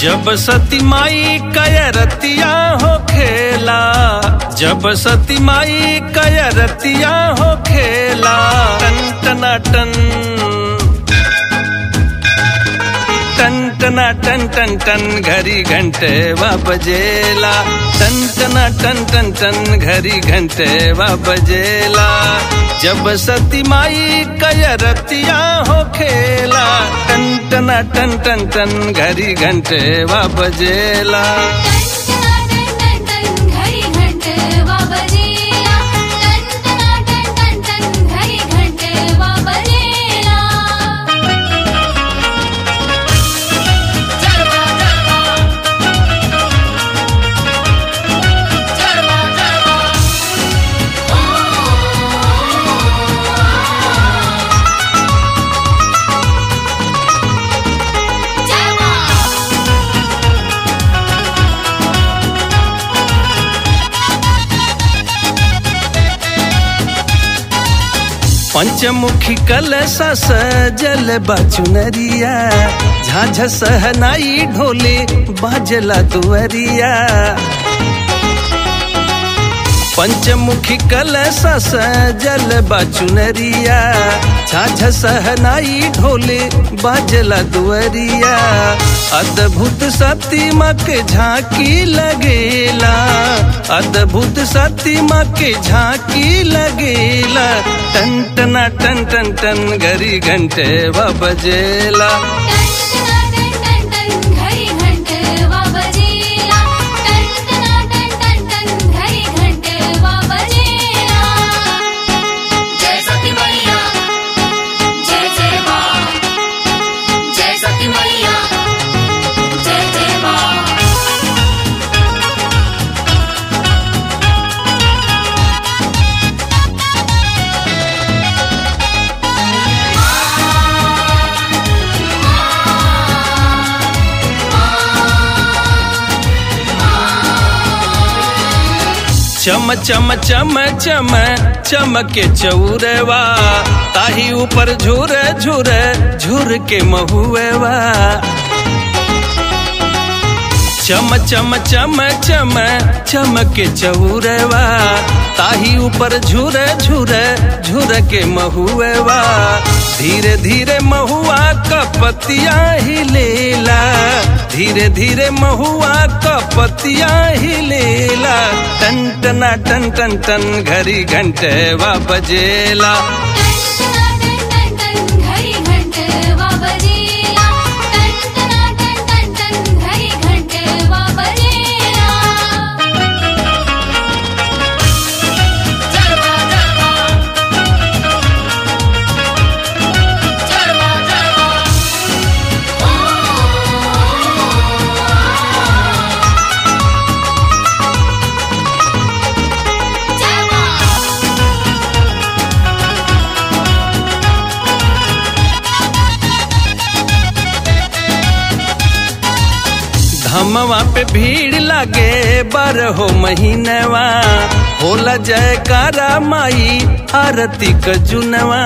जब सती माई कयरतिया हो खेला जब सती माई कयरतिया हो खेला टन टना टन टन टना टन टन टन घरी घंटे वा बजेला टन टना टन टन टन घरी घंटे वा बजेला जब सती माई कयरतिया हो खेला टन टना टन टन टन घरी घंटे वा बजेला घरी घंटे वा बजेला टन टन टन टन घरी घंटे वा बजेला चरवा चरवा चरवा चरवा चरवा पंचमुखी कलसा सजल बाचुनरिया झाझ सहनाई ढोले बाजला दुअरिया पंचमुखी कलसा सजल बाचुनरिया झाझ सहनाई ढोले बाजला दुअरिया अद्भुत सतीमा के झांकी लगेला अद्भुत सतीमा के झांकी लगेला टन टना टन टन टन घरी घंटे व बजेला टन टन टन घरी घंटे वा बजेला टन टन टन टन घरी घंटे वा बजेला जय सती मैया जय जय मां जय सती मैया जय जय मां चम चम चम चम चमके चौरवा ताही ऊपर झुर झुर झुर के महुएवा चम चम चम चम चमके चौरवा ताही ऊपर झुर झुर झुर के महुएवा धीरे धीरे महुआ का पतिया ही लेला धीरे धीरे महुआ का पतिया ही लेला टन टना टन टन टन घरी घंटे वा बजेला टन टन टन घरी घंटे वा बजेला टन टन टन घरी घंटे वा बजेला चरवा चरवा चरवा चरवा धमवा पे भीड़ लागे बारहो महीनवा होला जयकारा माई आरती क जुनवा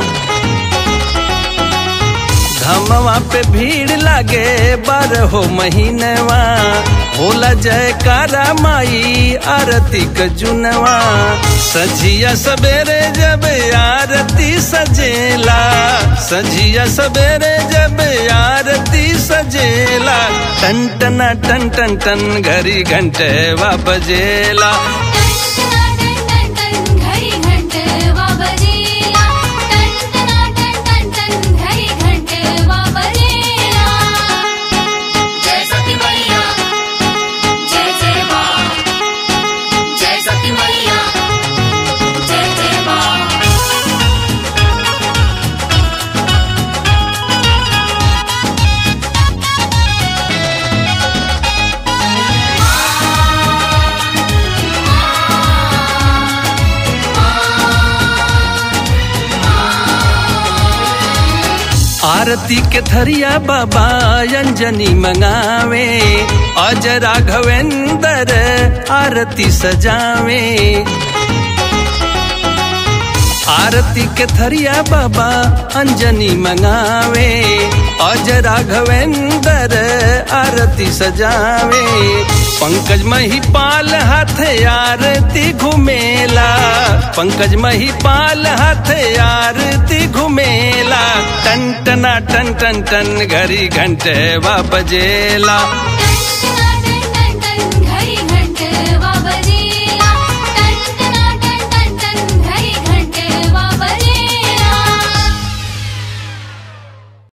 धमवा पे भीड़ लागे बारहो महीनवा होला जयकारा माई आरती क जुनवा सजिया सबेरे जब आरती सजेला सजिया सबेरे जब आरती सजेला टन टना टन टन टन घरी घंटे वा बजेला टन टन टन घरी घंटे वा बजेला टन टन टन घरी घंटे वा बजेला जय सती मैया जय जय मां जय सती मैया जय जय मां आरती के थरिया बाबा अंजनी मंगावे अज राघवेंद्र आरती सजावे आरती के थरिया बाबा अंजनी मंगावे अज राघवेंद्र आरती सजावे पंकज महिपाल हाथ आरती घुमेला पंकज महिपाल हाथ आरती घुमेला टन टना टन टन टन घरी घंटे बजेला